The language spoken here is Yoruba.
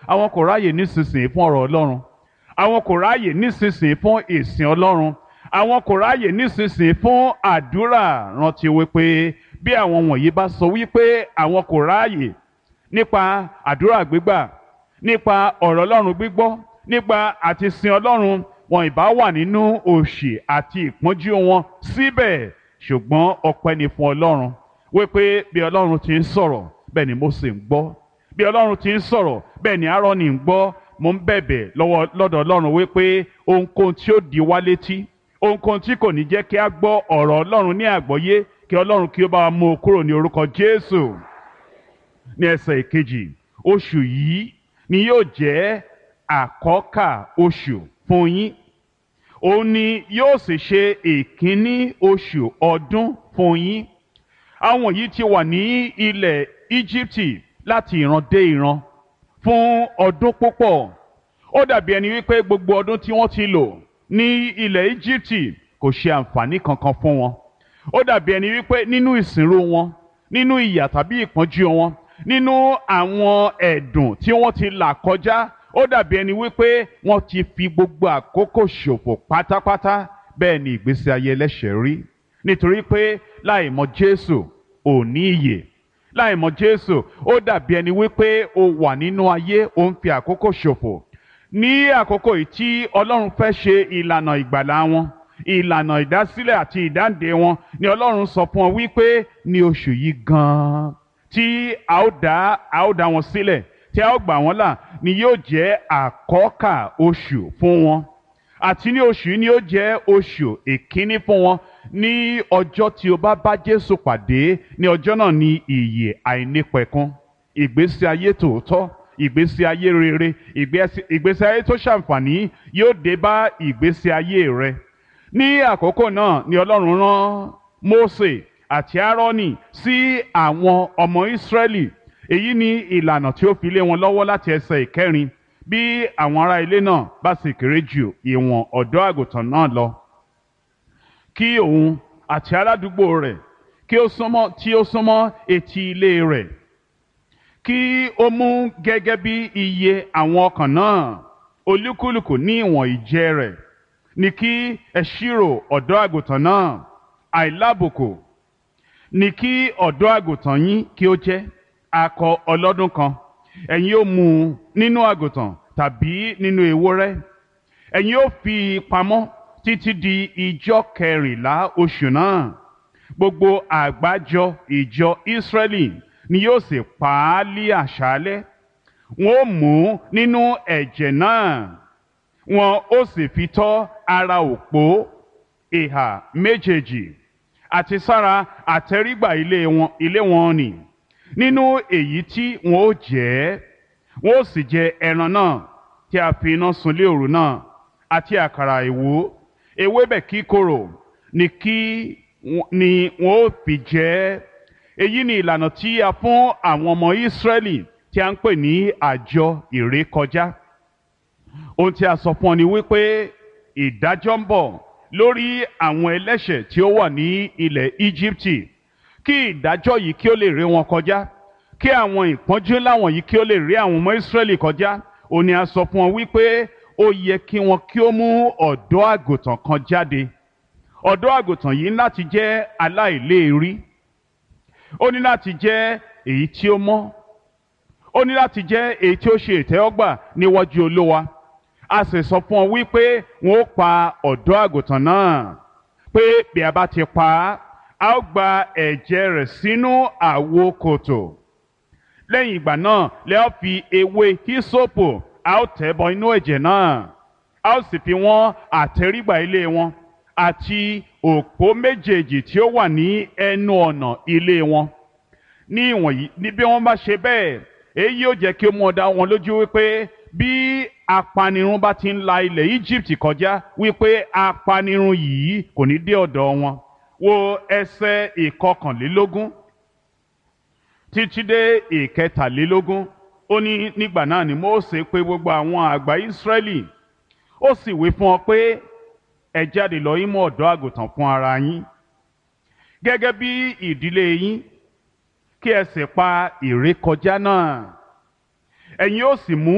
àwọn kò ráàyè nísinsìnyí fún ọ̀rọ̀ ọlọ́run àwọn kò ráàyè nísinsìnyí fún ìsìn ọlọ́run àwọn kò ráàyè nísinsìnyí fún àdúrà rántí wípé bí àwọn wọ̀nyí bá sọ wípé àwọn kò ráàyè nípa àdúrà gbígbà nípa ọ̀rọ̀ ọlọ́run gbígbọ́ nípa àti sin ọlọ́run wọn ìbá wà nínú òṣì àti ìpọ́njú wọn síbẹ̀ ṣùgbọ́n ọpẹ́ ni fún ọlọ́run wípé bí ọlọ́run ti ń sọ̀rọ̀ bẹ́ẹ̀ ni Mósè ń gbọ́ bí ọlọ́run ti ń sọ̀rọ̀ bẹ́ẹ̀ ni Áárónì ń gbọ́ mo ń bẹ̀bẹ̀ lọ́wọ́ lọ́dọ̀ ọlọ́run wípé ohunkóhun tí ó di wá létí ohunkóhun tí kò ní jẹ́ kí a gbọ́ ọ̀rọ̀ ọlọ́run ní àgbọ́yé kí ọlọ́run kí ó bá wa mú o kúrò ní orúkọ Jésù ní ẹsẹ̀ ìkejì oṣù yìí ni yóò jẹ́ àkọ́kà oṣù fún yín òun ni yóò sì ṣe ìkíní oṣù ọdún fún yín àwọn yìí ti wà ní ilẹ̀ Íjíbítì láti ìran dé ìran fún ọdún púpọ̀ ó dàbí ẹni wípé gbogbo ọdún tí wọ́n ti lò ní ilẹ̀ Íjíbítì kò ṣe àǹfààní kankan fún wọn ó dàbí ẹni wípé nínú ìsìnrú wọn nínú ìyà tàbí ìpọ́njú wọn nínú àwọn ẹ̀dùn tí wọ́n ti là kọjá ó dàbí ẹni wípé wọ́n ti fi gbogbo àkókò ṣòfò pátápátá bẹ́ẹ̀ ni ìgbésí ayé ẹlẹ́ṣẹ̀ rí nítorí pé láì mọ Jésù ò ní ìyè láì mọ Jésù ó dàbí ẹni wípé o wà nínú ayé o ń fi àkókò ṣòfò ní àkókò yìí tí Ọlọ́run fẹ́ ṣe ìlànà ìgbàlá wọn ìlànà ìdásílẹ̀ àti ìdáǹdè wọn ni Ọlọ́run sọ fún ọ wípé ní oṣù yìí gan-an tí a ó dá a ó dá wọn sílẹ̀ tí a ó gbà wọ́n là ni yóò jẹ́ àkọ́kà oṣù fún wọn àti ní oṣù yìí ni yóò jẹ́ oṣù ìkíní fún wọn ní ọjọ́ tí o bá bá Jésù pàdé ní ọjọ́ náà ni ìyè àìnípẹ̀kun ìgbésí ayé tòótọ́ ìgbésí ayé rere ìgbésí ayé tó ṣàǹfààní yóò dé bá ìgbésí ayé rẹ ní àkókò náà ni Ọlọ́run rán Mósè àti Áárónì sí àwọn ọmọ Ísírẹ́lì èyí ni ìlànà tí ó fi lé wọn lọ́wọ́ láti ẹsẹ̀ ìkẹrin bí àwọn ará ilé náà bá sì kéré jù ìwọ̀n ọ̀dọ́ àgùntàn náà lọ kí òun àti aládùúgbò rẹ̀ kí ó súnmọ́ tí ó súnmọ́ etí ilé rẹ̀ kí ó mú gẹ́gẹ́ bí iye àwọn ọkàn náà olúkúlùkù ní ìwọ̀n ìjẹ rẹ̀ ní kí ẹ ṣírò ọ̀dọ́ àgùntàn náà àìlábùkù ní kí ọ̀dọ́ àgùntàn yín kí ó jẹ́ akọ ọlọ́dún kan ẹ̀yin ó mú un nínú àgùntàn tàbí nínú ewúrẹ́ ẹ̀yin ó fi pamọ́ títí di ijọ́ kẹrìnlá oṣù náà gbogbo àgbájọ ìjọ Ísírẹ́lì ni yóò sì pa á lí àṣálẹ́ wọn ó mú nínú ẹ̀jẹ̀ náà wọn ó sì fi tọ́ ara òpó ìhà méjèèjì àti sára àtẹrígbà ilé wọn ilé wọn nì nínú èyí tí wọn ó jẹ wọn ó sì jẹ ẹran náà tí a fi iná sun lé òru náà àti àkàrà ìwó ewébẹ̀ kíkorò ni kí ni wọn ó fi jẹ èyí ni ìlànà tí a fún àwọn ọmọ Ísírẹ́lì tí a ń pè ní àjọ ìrékọjá ohun tí a sọ fún ọ ni wípé ìdájọ́ ń bọ̀ lórí àwọn ẹlẹ́ṣẹ̀ tí ó wà ní ilẹ̀ Íjíbítì kí ìdájọ́ yìí kí ó lè ré wọn kọjá kí àwọn ìpọ́njú láwọn yìí kí ó lè rí àwọn ọmọ Ísírẹ́lì kọjá ó ní a sọ fún ọ wípé ó yẹ kí wọn kí ó mú ọ̀dọ́ àgùntàn kan jáde ọ̀dọ́ àgùntàn yìí láti jẹ́ aláìléèrí ó ní láti jẹ́ èyí tí ó mọ́ ó ní láti jẹ́ èyí tí ó ṣe ìtẹ́wọ́gbà níwájú Olúwa a sì sọ fún ọ wípé wọn ó pa ọ̀dọ́ àgùntàn náà pé bí a bá ti pa á a ó gba ẹ̀jẹ̀ rẹ̀ sínú àwo kòtò lẹ́yìn ìgbà náà lẹ́ ó fi ewé hísòpù a ó tẹ̀ bọ inú ẹ̀jẹ̀ náà a ó sì fi wọ́n àtẹrígbà ilé wọn àti òpó méjèèjì tí ó wà ní ẹnu ọ̀nà ilé wọn ní ìwọ̀nyí ní bí wọ́n bá ṣe bẹ́ẹ̀ èyí yóò jẹ́ kí ó mú ọ dá wọn lójú wípé bí apanirun bá ti ń la ilẹ̀ Egypt kọjá wípé apanirun yìí kò ní dé ọ̀dọ̀ wọn wo ẹsẹ̀ ìkọkànlélógún títí dé ìkẹtàlélógún ó ní nígbà náà ni Mósè pè gbogbo àwọn àgbà Ísírẹ́lì ó sì wí fún ọ pé ẹ jáde lọ yín mú ọ̀dọ́ àgùntàn fún ara yín gẹ́gẹ́ bí ìdílé yín kí ẹ sì pa ìrékọjá náà ẹ̀yin ó sì mú